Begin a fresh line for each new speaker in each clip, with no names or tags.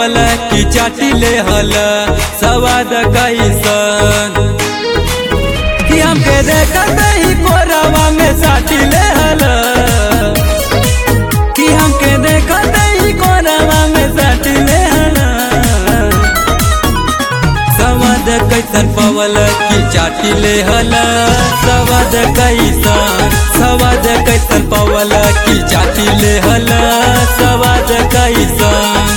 पवल की चाटी ले हल सवाद कैसन कि हमके देखत ही कोरवा में साटी ले हल कि हमके देखत ही कोरवा में साटी ले हल सवाद कैसन पवल की चाटी ले हल सवाद कैसन सवाद कैसन पवल की चाटी ले हल सवाद कैसन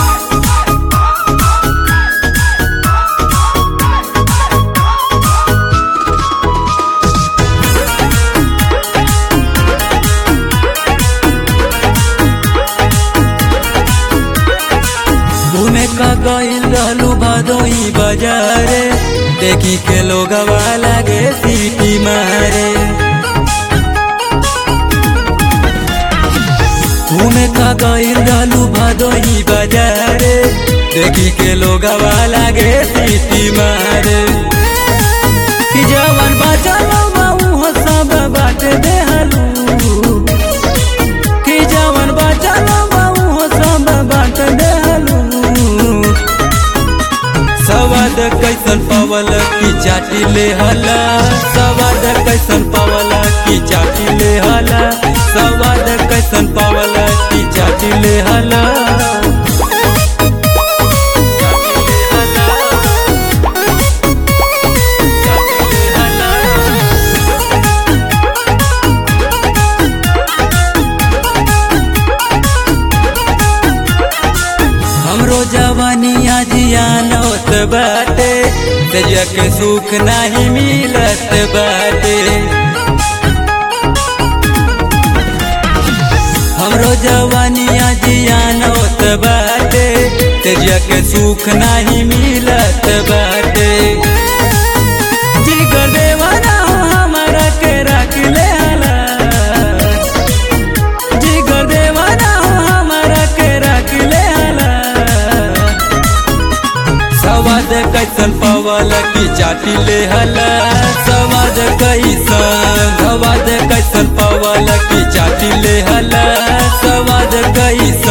घूमे का गईल रहलू भदोई बाजारे देखी के लोग लागे सीटी मारे घूमे का गईल रहलू भदोई बाजारे देखी के लोग लागे सीटी मारे कि जवन बचल बहु सब बाट देहलू कि जवन बचल बहु सब बाट देहलू सवाद कैसन पवल की चाटी ले हला सवाद कैसन पवल की चाटी ले हला सवाद कैसन पवल की चाटी ले हला हमरो जवानिया जियान होत बाटे तेजिया के सुख नाही मिलत बाटे हमरो जवानिया जियान होत बाटे तेजिया के सुख नाही मिलत बाटे जिगर देवाना हो हमरा के रख ले हला जिगर देवाना हो हमरा के रख ले हला सवाद कैसन पवल की चाटी ले हला सवाद कैसन सवाद कैसन पवल की चाटी ले हला सवाद कैसन